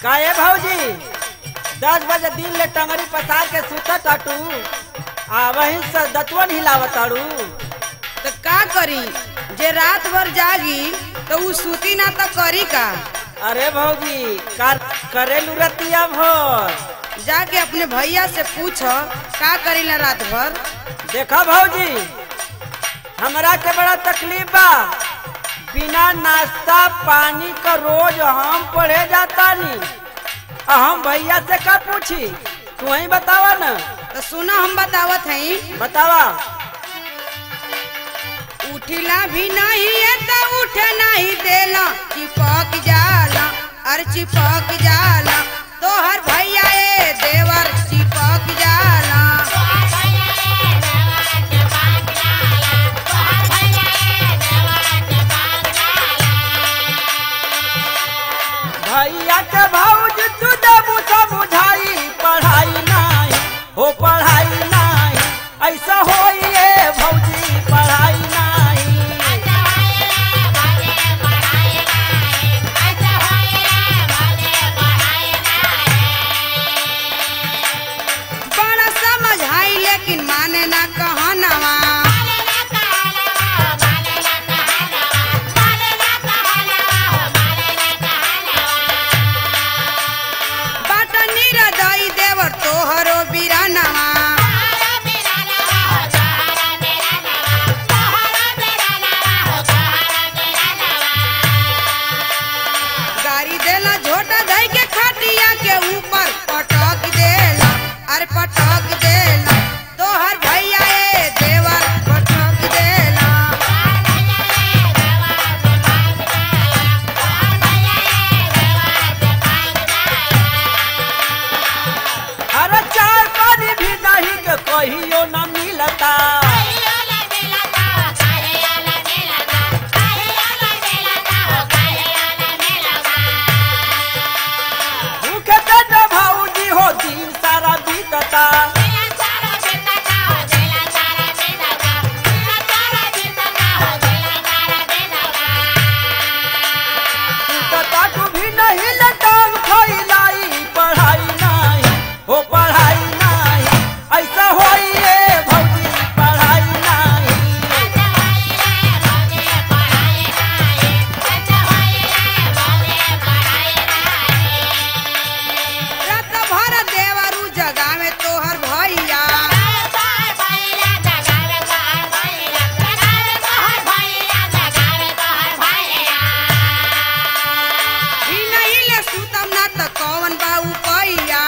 काहे भौजी दस बजे दिन ले टंगरी पसार के सुता टाटू आ वहीं से दतवन हिलावत ताड़ू तो का करी जे रात भर जागी तो उ सूती ना तो करी का अरे भौजी कर करेलू रतिया भर जाके अपने भैया से पूछ का करी ना रात भर देखा भौजी हमरा के बड़ा तकलीफ बा बिना नाश्ता पानी का रोज हम पढ़े जाता नी आ हम भैया से का पूछी तू ही बतावा ना तो सुनो हम बतावत हई बतावा उठिला भी नहीं है तो उठे नहीं देला चिपक जाला अरे चिपक जाला तोहर भैया ए देवर चिपक जाला भैया के भौज तू देबू तो बुझाई पढ़ाई नहीं हो पढ़ाई नहीं ऐसा होइए भौजी पढ़ाई नहीं बड़ा समझाई लेकिन माने ना कहनवा बाट निरदई देवर तोहरो बिरानवा गाड़ी देला झोटा धई के खटिया के ऊपर पटक देला अरे पटक देला तोहर भैया ए देवर पटक देला अरे चाय पानी भी नहीं के कहियो न मिलता भूखे पेट भौजी हो दिन सारा बीतता बीतता तू भी नहीं लटाव खइलाई पढ़ाई नहीं हो पढ़ाई नहीं ऐसा होइए भौजी पढ़ाई नहीं रात भर देवरू जगा में तोहर भैया ई नहीं ले सुतम ना त कौन बाऊ पैया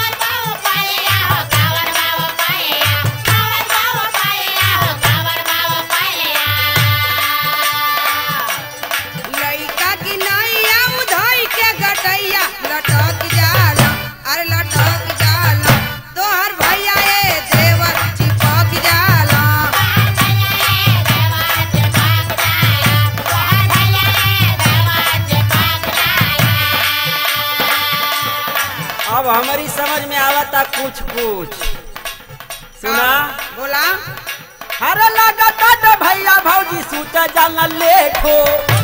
लइका की नैया उधई के गटैया लटक जाला अरे लटक जाला तोहर भैया ए देवर चिपक जाला अब हमारी समझ में आवता कुछ कुछ सुना बोला अरे लगता तो भैया भौजी सूत जाला लेट हो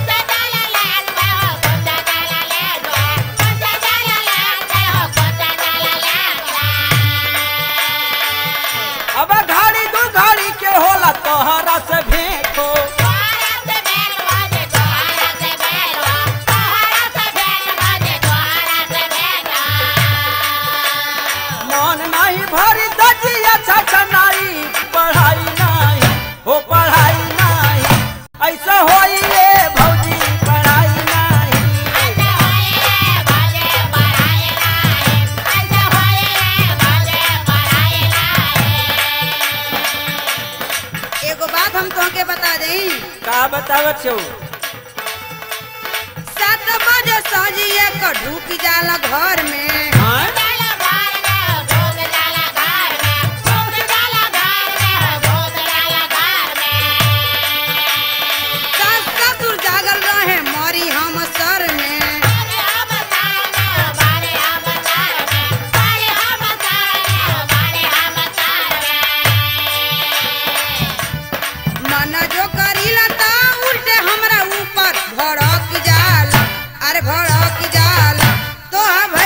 अब घड़ी दू घड़ी के होला तोहरा से भेंट हो मन नहीं भरी दजिया छछनाई पढ़ाई नहीं हो पढ़ाई नहीं ऐसा होइए भौजी पढ़ाई नहीं एगो बात हम तोहके बता देई का बतावत छो सात बजे सजिए क ढुक जाला घर में हाँ? सास ससुर जागल रहे मरी हम सर में मन जो करीला ता उल्टे हमरा ऊपर भड़क जाला अरे भड़क जाला तो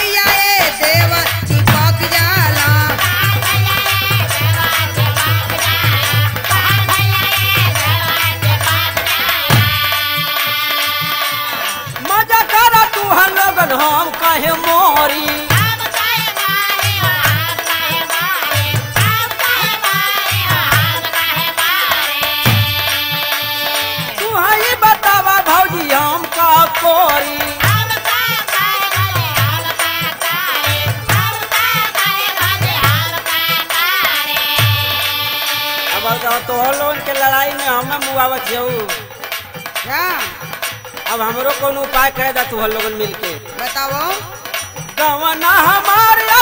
तो तोहर लोगन के लड़ाई में हमें मुआवत जाऊ क्या अब हमरो कौन उपाय करे दा तुहर लोगन मिल के बताओ गवना हमार